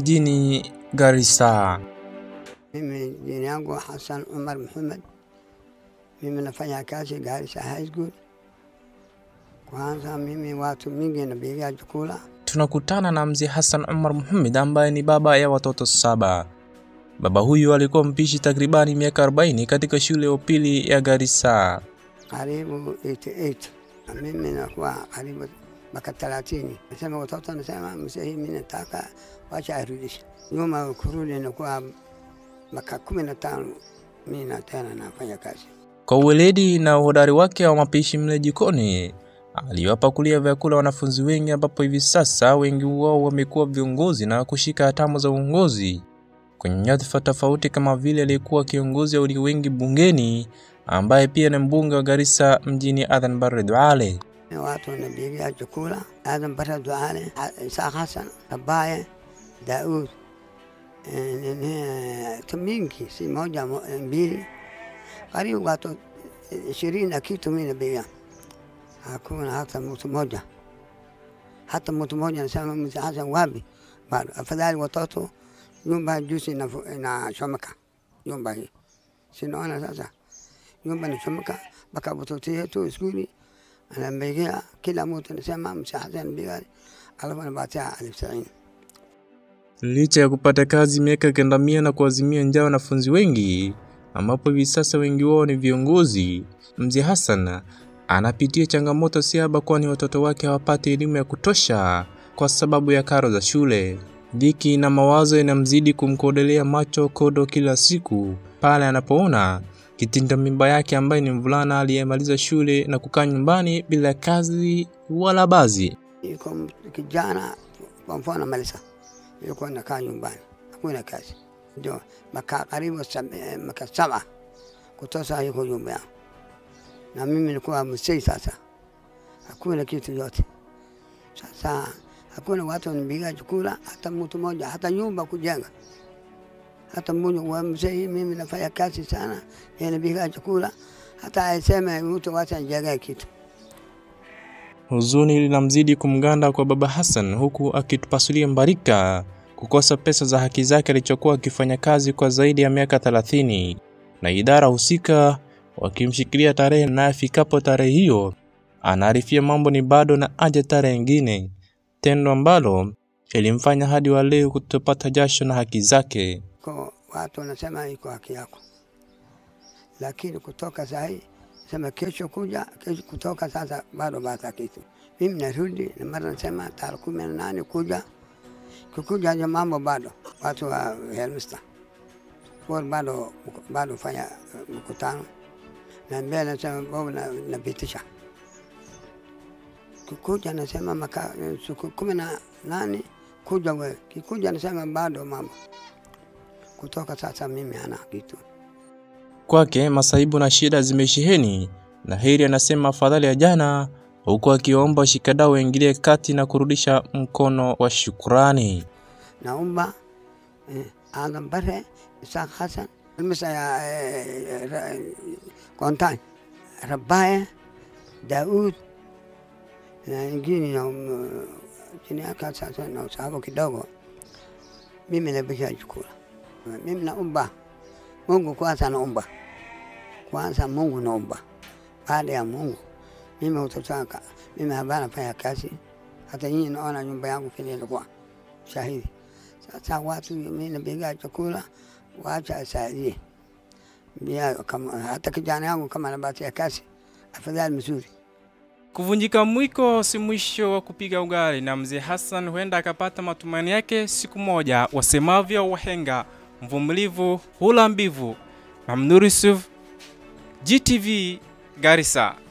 mjini Garissa. Mimi jina yangu Hassan Umar Muhammad, mimi nafanya kazi Garissa High School. Kwanza mimi watu mingi napiga chakula. Tunakutana na mzee Hassan Umar Muhammad ambaye ni baba ya watoto saba. Baba huyu alikuwa mpishi takribani miaka 40 katika shule ya upili ya Garissa. karibu 88 na mimi nakuwa karibu mpaka 30. Nasema watoto, nasema mzee, mimi nataka wacha arudishe nyuma, kurudi nakuwa mpaka kumi na tano. Mimi na tena nafanya kazi Kwa uweledi na uhodari wake wa mapishi mle jikoni, aliwapakulia vyakula wanafunzi wengi, ambapo hivi sasa wengi wao wamekuwa viongozi na kushika hatamu za uongozi kwenye nyadhifa tofauti, kama vile aliyekuwa kiongozi wa walio wengi bungeni, ambaye pia ni mbunge wa Garissa mjini Adan Barre Duale. watu wanapiga chakula. Adam Bara Duale, Isa Hassan, Kabaye, Daud, eh, nini, tu mingi, si moja mo- mbili, karibu watu ishirini na kitu mimi napiga. Hakuna hata mtu moja, hata mtu moja nasema mzee Hassan wapi? Bado afadhali watoto nyumba juzi inafu- inachomeka nyumba hii, sinaona sasa nyumba inachomeka mpaka watoto yetu skuli anampigia kila mtu anasema mzee Hassan piga, alafu anapatia elfu sabini. Licha ya kupata kazi miaka kenda mia na kuazimia njaa wanafunzi wengi, ambapo hivi sasa wengi wao ni viongozi, mzee Hassan anapitia changamoto siaba, kwani watoto wake hawapati elimu ya kutosha kwa sababu ya karo za shule. Dhiki na mawazo yanamzidi kumkodolea macho kodo kila siku pale anapoona kitinda mimba yake ambaye ni mvulana aliyemaliza shule na kukaa nyumbani bila kazi wala bazi. Iko mtu kijana kwa mfano Malisa, yuko nakaa nyumbani, hakuna kazi, ndio makaa karibu sab- eh, maka saba kutosa yuko nyumba yangu, na mimi nilikuwa mzee sasa, hakuna kitu yote. Sasa hakuna watu wanipiga chakula, hata mtu mmoja, hata nyumba kujenga, hata mmoja wa mzee. Mimi nafanya kazi sana, yeye anapiga chakula, hata aseme mtu wacha nijengee kitu Huzuni linamzidi kumganda kwa baba Hassan huku akitupasulia mbarika kukosa pesa za haki zake alichokuwa akifanya kazi kwa zaidi ya miaka 30 na idara husika wakimshikilia tarehe, na afikapo tarehe hiyo anaarifia mambo ni bado na aje tarehe nyingine, tendo ambalo ilimfanya hadi wa leo kutopata jasho na haki zake. ko watu wanasema iko haki yako, lakini kutoka saa hii sema kesho kuja kesho kutoka sasa bado bata kitu. Mimi narudi na mara nasema tarehe kumi na nane kuja kukuja hiyo mambo bado watu wa Helmsta kwa bado bado fanya uh, mkutano na mbele nasema bado na- napitisha kukuja nasema maka siku kumi na nane kuja we kikuja nasema bado mambo kutoka sasa mimi hana kitu. Kwake masaibu na shida zimesheheni, na heri anasema afadhali ya jana, huku akiomba washikadau waingilie kati na kurudisha mkono wa shukrani. Naomba eh, Adam Bare, Isaac Hassan, misa ya eh, ra- Kontan, Rabaye, Daud na ingine na um, chini yake sasa na usahau kidogo. Mimi napisha chakula, mimi naomba Mungu kwanza, naomba kwanza Mungu, naomba baada ya Mungu mimi utotaka mimi habana fanya kazi, hata nyinyi naona nyumba yangu vile ilikuwa shahidi. Sasa watu mimi napiga chakula, wacha asaidie Bia, kama hata kijana yangu kama anabatia kazi, afadhali mzuri. Kuvunjika mwiko si mwisho wa kupiga ugali, na mzee Hassan huenda akapata matumaini yake siku moja. Wasemavyo wahenga, mvumilivu hula mbivu. Mamnur Yusuf, GTV, Garissa.